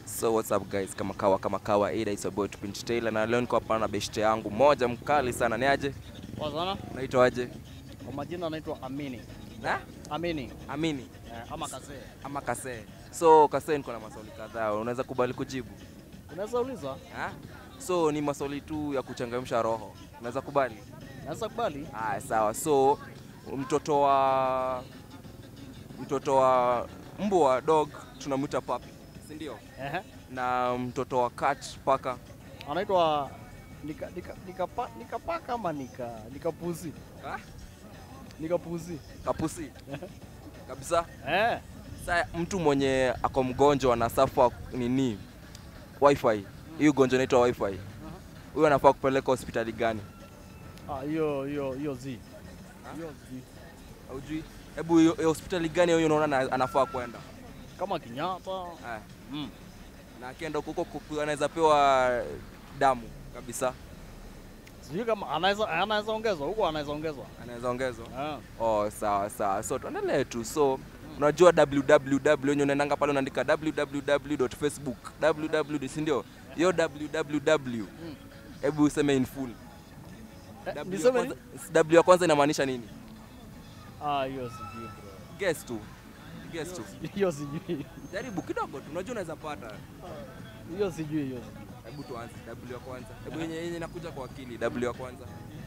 So what's up guys, kama kawa kama kawa, ida is your boy Tupinch Taylor na leo niko hapa na beshte yangu moja mkali sana. Ni aje? Poa sana. Unaitwa aje? Kwa majina anaitwa Amini. Na? Amini. Amini Eh, ama Kazee. ama Kasee. So Kasee, niko na maswali kadhaa, unaweza kubali kujibu? Unaweza uliza? Ha? So ni maswali tu ya kuchangamsha roho, unaweza kubali? Naweza kubali? Haya, sawa. So mtoto wa mtoto wa mbwa dog tunamwita puppy, si ndio? Ehe. Na mtoto wa cat paka Anaitwa nika nika nikapa nikapaka ama nika nikapuzi. ha? Nikapuzi. kapusi kabisa. Eh. Sasa mtu mwenye ako mgonjwa na safa nini wifi, hii ugonjwa inaitwa wifi, huyo anafaa kupeleka hospitali gani? Ah, hiyo hiyo hiyo zi. Hiyo zi. Haujui? Hebu hiyo hiyo hospitali gani huyo unaona ana- anafaa kwenda? Kama Kenyatta. Eh, Mm. na akienda huko huko anaweza pewa damu kabisa, Sijui kama anaweza anaweza ongezwa huko anaweza ongezwa. anaweza ongezwa. Ah. Oh, sawa sawa. So tuendelee tu. So unajua www wenye unaendanga pale unaandika www.facebook www, si ndio? Hiyo www hebu useme in full. Eh, W ya Niseme kwanza- nini? W ya kwanza inamaanisha nini? Ah, hiyo sijui bro. Guess tu. Guess tu. Hiyo sijui. Jaribu kidogo tu. Unajua unaweza pata. Hiyo sijui hiyo. sijui. Hebu tuanze W ya kwanza. Hebu yenye yenye inakuja kwa akili W ya kwanza.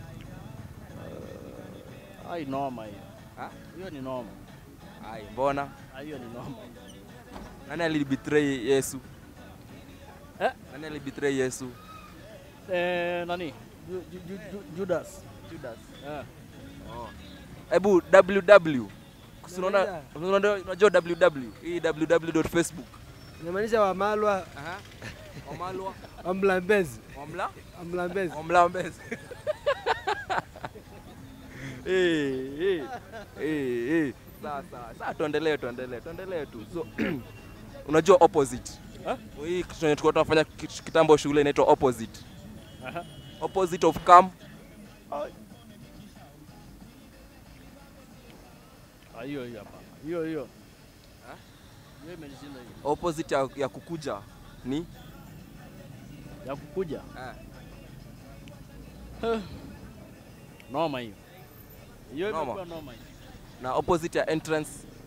Ai noma hiyo. Ha? Hiyo ni noma. Ai, mbona? Ah, hiyo ni noma. Nani alibetray Yesu? Eh? Nani alibetray Yesu? Eh, nani? Ju, ju, ju, ju, Judas. Judas. Eh. Oh. Hebu www. Si unaona unaona- unajua www? Hii www.facebook. Inamaanisha Wamalwa, Aha. Wamalwa, Wamlambezi, Wamla, Wamlambezi. Wamlambezi. Eh, eh. Eh, eh. Sawa sawa. Sasa tuendelee tuendelee tuendelee tu. So unajua opposite. Eh? Hii kitu yenye tulikuwa tunafanya kit- kitambo shule inaitwa opposite. Aha. Opposite of come. Ah, hiyo hiyo hapa. Hiyo hiyo. Ha? Hiyo imenishinda hiyo. Opposite ya, ya kukuja ni Ya kukuja. eh, Noma hiyo. Hiyo Noma. imekuwa noma hiyo. na opposite ya entrance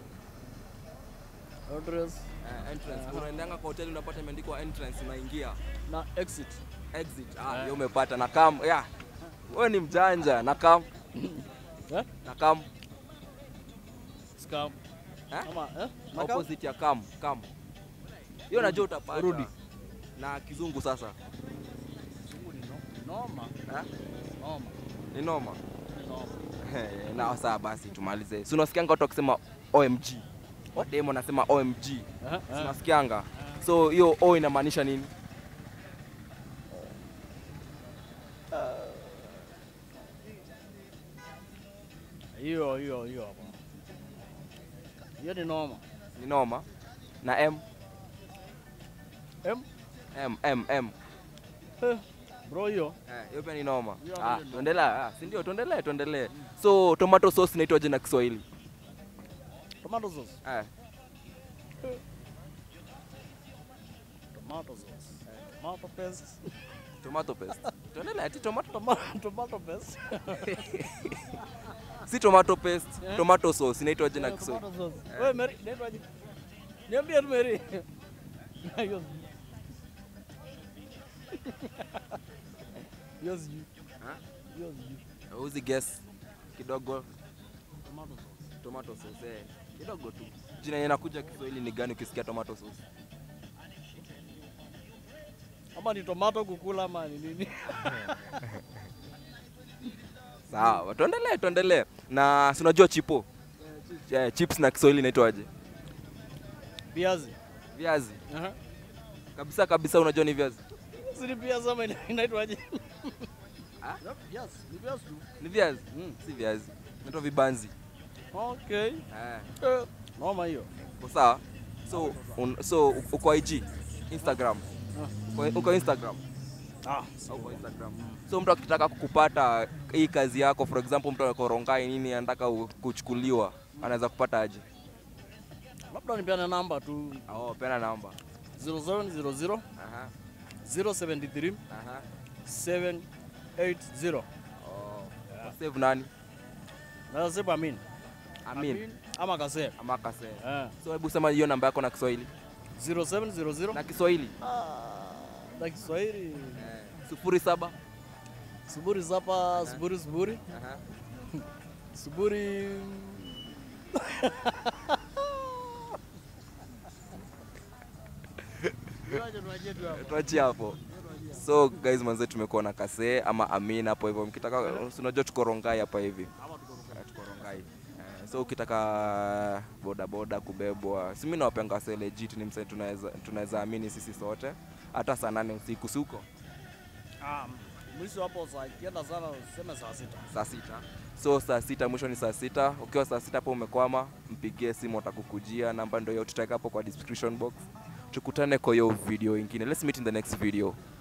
Address Uh, entrance. Aha. Unaendanga kwa hoteli unapata imeandikwa entrance, unaingia na exit. exit. Ah, Eh. hiyo umepata na kam. Yeah. Wewe ni mjanja na kam. Eh? Na kam. Scam. Eh? Ama eh? Na kama- Opposite ya kam. Kam. Hiyo najua utapata. Rudi. Na kizungu sasa. Sungu ni no- Noma. Eh? Noma. Ni noma. Ni noma. na sawa basi tumalize. Si unasikianga watu wakisema OMG. Wademo nasema OMG. Si Eh, eh. unasikianga? So hiyo O inamaanisha nini? Hiyo hiyo hiyo hapa. Hiyo ni noma. Ni noma. Na M Em? M M M. Eh, Bro hiyo. Eh, hiyo pia ni noma. Hiyo Ah, ndio noma. tuendelee. Ah, si ndio? Tuendelee, tuendelee. So tomato sauce inaitwaje na Kiswahili? Tomato sauce. Eh, Tomato sauce. Tomato paste. tomato paste. Tuendelee ati tomato Tomato tomato paste. si tomato paste, Eh? tomato sauce inaitwaje na Eh, Kiswahili? tomato sauce. Wewe Mary, naitwaje? Niambie tu Mary. Hiyo sijui. Hiyo sijui. Ha? Hiyo sijui. Uzi guess kidogo Tomato sauce. tomato sauce. Eh, kidogo tu. Jina yenye inakuja Kiswahili ni gani ukisikia tomato sauce? Ama ni tomato kukula ama ni nini? Sawa, tuendelee, tuendelee. Na si unajua chipo? Eh, chips na Kiswahili inaitwaje? Viazi. Viazi. Aha. Kabisa kabisa unajua ni viazi. Si ni viazi ama ina- inaitwaje? Ah? Yep, Viazi. Ni viazi tu. Ni viazi? Mm. Si viazi. Inaitwa vibanzi. Okay. Eh. Eh, Noma hiyo. Uko sawa? So un, so uko IG, Instagram. Uko, uko Instagram. Ah, Au uko Instagram. So mtu akitaka kukupata hii kazi yako, for example mtu ako Rongai nini anataka u- kuchukuliwa, anaweza kupata aje? labda nipeane namba tu. Oh, pena namba. 0700 Aha, 073 aha. 780. Oh. Save nani? Nasema Amin. Amin. ama Kasem. Ama Kase. Eh. So hebu sema hiyo namba yako na Kiswahili. 0700 Na Kiswahili. Ah, na Kiswahili Sufuri saba. sufuri saba sufuri sufuri Aha. sufuri tuachie hapo so guys manze tumekuwa na kase ama amin hapo hivyo mkitaka si unajua tuko rongai hapa hivi Eh, tuko rongai Eh, so ukitaka bodaboda kubebwa si mi nawapanga se legit ni mse tunaweza tunaweza amini sisi sote hata saa nane usiku suko Ah, mwisho hapo saa ikienda sana useme saa sita. saa sita so saa sita mwisho ni saa sita ukiwa saa sita hapo umekwama mpigie simu watakukujia namba ndio hiyo tutaweka hapo kwa description box tukutane kwa hiyo video ingine let's meet in the next video